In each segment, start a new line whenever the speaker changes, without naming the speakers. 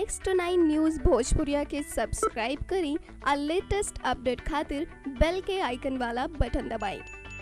next nine news भोजपुरिया के subscribe करी और लेटेस्ट अपडेट खातिर बेल के आइकन वाला बटन दबाएं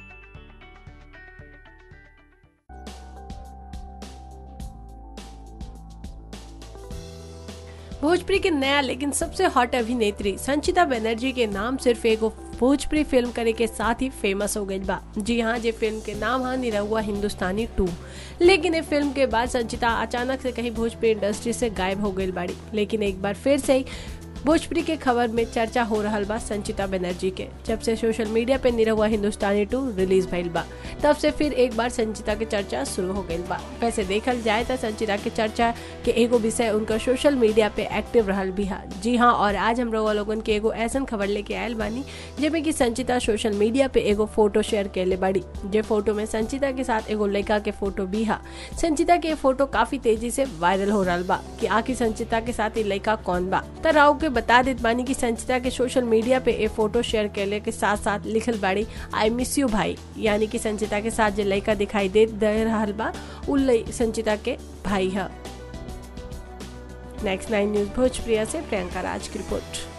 भोजपुरी के नया लेकिन सबसे हॉट अभिनेत्री संचिता बनर्जी के नाम सिर्फ एगो भोजपुरी फिल्म करे के साथ ही फेमस हो गई बा जी हाँ जे फिल्म के नाम है निरहुआ हिंदुस्तानी टू लेकिन ये फिल्म के बाद संचिता अचानक से कहीं भोजपुरी इंडस्ट्री से गायब हो गई बाड़ी लेकिन एक बार फिर से ही भोजपुरी के खबर में चर्चा हो रहा बा संचिता बनर्जी के जब से सोशल मीडिया पे निरहुआ हिंदुस्तानी टू रिलीज भइल बा तब से फिर एक बार संचिता के चर्चा शुरू हो गई बा वैसे देखल जाए तो संचिता के चर्चा के एगो विषय उनका सोशल मीडिया पे एक्टिव रहल भी है जी हाँ और आज हम रउआ लोगन के एगो ऐसा खबर लेके आयल बानी जेमे कि संचिता सोशल मीडिया पे एगो फोटो शेयर कैले बाड़ी जे फोटो में संचिता के साथ एगो लड़का के फोटो भी है संचिता के फोटो काफी तेजी से वायरल हो रहा बा कि आखिर संचिता के साथ ये लड़का कौन बा त राव के बता देत बानी कि संचिता के सोशल मीडिया पे ए फोटो शेयर कैले के साथ साथ लिखल बाड़ी आई मिस यू भाई यानी कि संचिता के साथ जो लड़का दिखाई दे दे रहा बा उ संचिता के भाई है नेक्स्ट नाइन न्यूज भोजप्रिया से प्रियंका राज की रिपोर्ट